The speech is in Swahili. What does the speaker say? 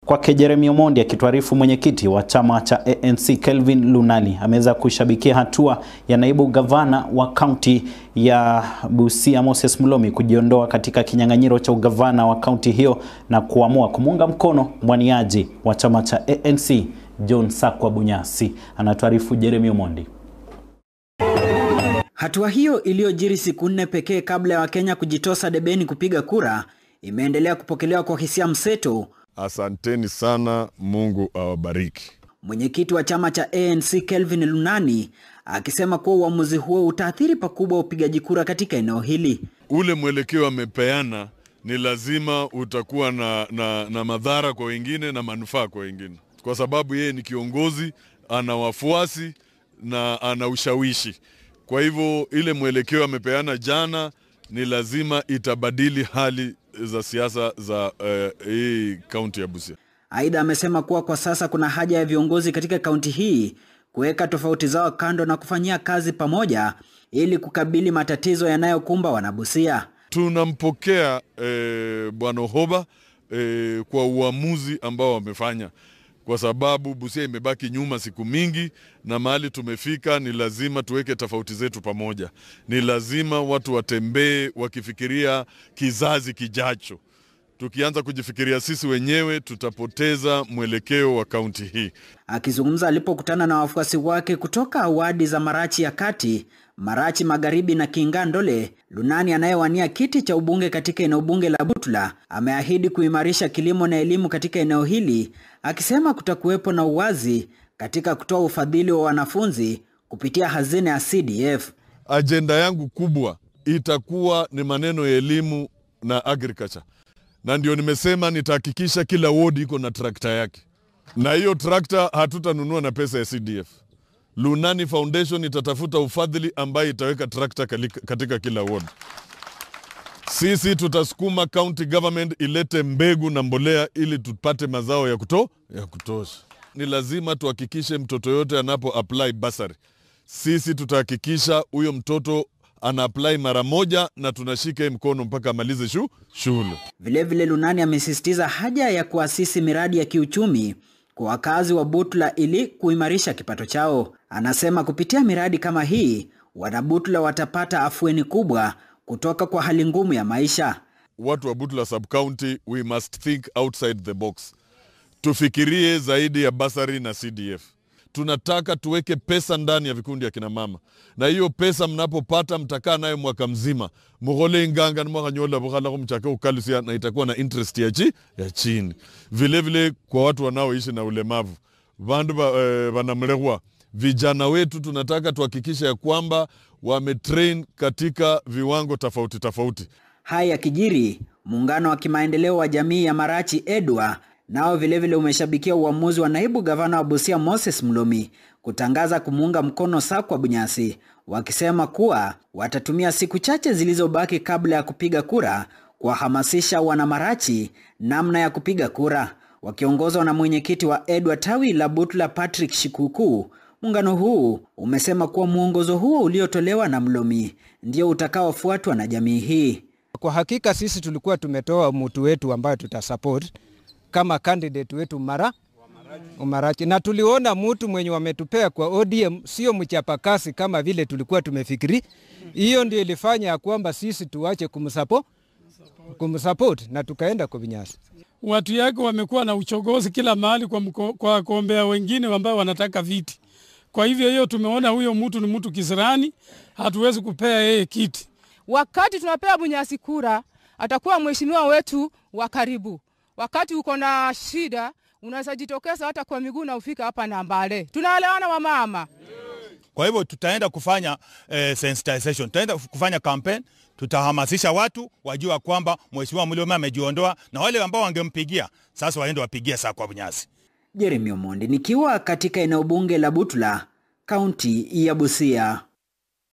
Kwake Jeremy Omondi akituarifu mwenyekiti wa chama cha ANC Kelvin Lunali ameweza kushabikia hatua ya naibu gavana wa kaunti ya Busia Moses Mulomi kujiondoa katika kinyang'anyiro cha ugavana wa kaunti hiyo na kuamua kumuunga mkono mwaniaji wa chama cha ANC John Sakwa Bunyasi. Anatuarifu Jeremy Omondi. Hatua hiyo iliyojiri siku nne pekee kabla ya Wakenya kujitosa debeni kupiga kura imeendelea kupokelewa kwa hisia mseto. Asanteni sana, Mungu awabariki. Mwenyekiti wa chama cha ANC Kelvin Lunani akisema kuwa uamuzi huo utaathiri pakubwa upigaji kura katika eneo hili. Ule mwelekeo amepeana ni lazima utakuwa na, na, na madhara kwa wengine na manufaa kwa wengine, kwa sababu yeye ni kiongozi, ana wafuasi na ana ushawishi. Kwa hivyo ile mwelekeo amepeana jana ni lazima itabadili hali za siasa za uh, hii kaunti ya Busia. Aidha, amesema kuwa kwa sasa kuna haja ya viongozi katika kaunti hii kuweka tofauti zao kando na kufanyia kazi pamoja ili kukabili matatizo yanayokumba wanabusia. Tunampokea eh, Bwana Hoba eh, kwa uamuzi ambao wamefanya kwa sababu Busia imebaki nyuma siku mingi, na mahali tumefika ni lazima tuweke tofauti zetu pamoja. Ni lazima watu watembee wakifikiria kizazi kijacho. Tukianza kujifikiria sisi wenyewe, tutapoteza mwelekeo wa kaunti hii. Akizungumza alipokutana na wafuasi wake kutoka wadi za Marachi ya Kati, Marachi Magharibi na Kingandole, Lunani anayewania kiti cha ubunge katika eneo bunge la Butula ameahidi kuimarisha kilimo na elimu katika eneo hili, akisema kutakuwepo na uwazi katika kutoa ufadhili wa wanafunzi kupitia hazina ya CDF. Ajenda yangu kubwa itakuwa ni maneno ya elimu na agriculture, na ndio nimesema nitahakikisha kila wodi iko na trakta yake, na hiyo trakta hatutanunua na pesa ya CDF. Lunani Foundation itatafuta ufadhili ambaye itaweka trakta katika kila ward. Sisi tutasukuma county government ilete mbegu na mbolea ili tupate mazao ya, kuto, ya kutosha. Ni lazima tuhakikishe mtoto yote anapo apply basari, sisi tutahakikisha huyo mtoto ana apply mara moja na tunashika mkono mpaka amalize shu, shule. Vilevile, Lunani amesisitiza haja ya kuasisi miradi ya kiuchumi kwa wakazi wa Butula ili kuimarisha kipato chao. Anasema kupitia miradi kama hii wanabutula watapata afueni kubwa kutoka kwa hali ngumu ya maisha. Watu wa Butula sub county, we must think outside the box. Tufikirie zaidi ya basari na CDF. Tunataka tuweke pesa ndani ya vikundi ya kina mama, na hiyo pesa mnapopata mtakaa nayo mwaka mzima, mughole inganga nimwakanyola bukhalako mchake ukalusia, na itakuwa na interest ya, chi, ya chini. Vilevile vile kwa watu wanaoishi na ulemavu vandu vanamlehwa, eh, vijana wetu tunataka tuhakikisha ya kwamba wametrain katika viwango tofauti tofauti. Haya yakijiri, muungano wa kimaendeleo wa jamii ya Marachi EDWA nao vilevile umeshabikia uamuzi wa naibu gavana wa Busia Moses Mulomi kutangaza kumuunga mkono Sakwa Bunyasi, wakisema kuwa watatumia siku chache zilizobaki kabla ya kupiga kura kuwahamasisha wanamarachi namna ya kupiga kura. Wakiongozwa na mwenyekiti wa EDWA tawi la Butula Patrick Shikuku, muungano huu umesema kuwa mwongozo huo uliotolewa na Mlomi ndio utakaofuatwa na jamii hii. Kwa hakika sisi tulikuwa tumetoa mtu wetu ambayo tutasupport kama candidate wetu mara Umarachi, na tuliona mtu mwenye wametupea kwa ODM sio mchapakasi kama vile tulikuwa tumefikiri. Hiyo ndio ilifanya ya kwamba sisi tuache kumsupport kumsupport na tukaenda kwa Bunyasi. Watu yake wamekuwa na uchogozi kila mahali kwa, mko, kwa kuombea wengine ambao wanataka viti. Kwa hivyo hiyo tumeona huyo mtu ni mtu kisirani, hatuwezi kupea yeye kiti. Wakati tunapea Bunyasi kura, atakuwa mheshimiwa wetu wa karibu. Wakati uko na shida, unaweza jitokeza hata kwa miguu na ufika hapa Nambale. Tunaelewana wamama? Kwa hivyo tutaenda kufanya eh, sensitization, tutaenda kufanya campaign, tutahamasisha watu wajua kwamba mheshimiwa Mlima amejiondoa na wale ambao wangempigia sasa waende wapigie Sakwa Bunyasi. Jeremy Omondi nikiwa katika eneo bunge la Butula, kaunti ya Busia.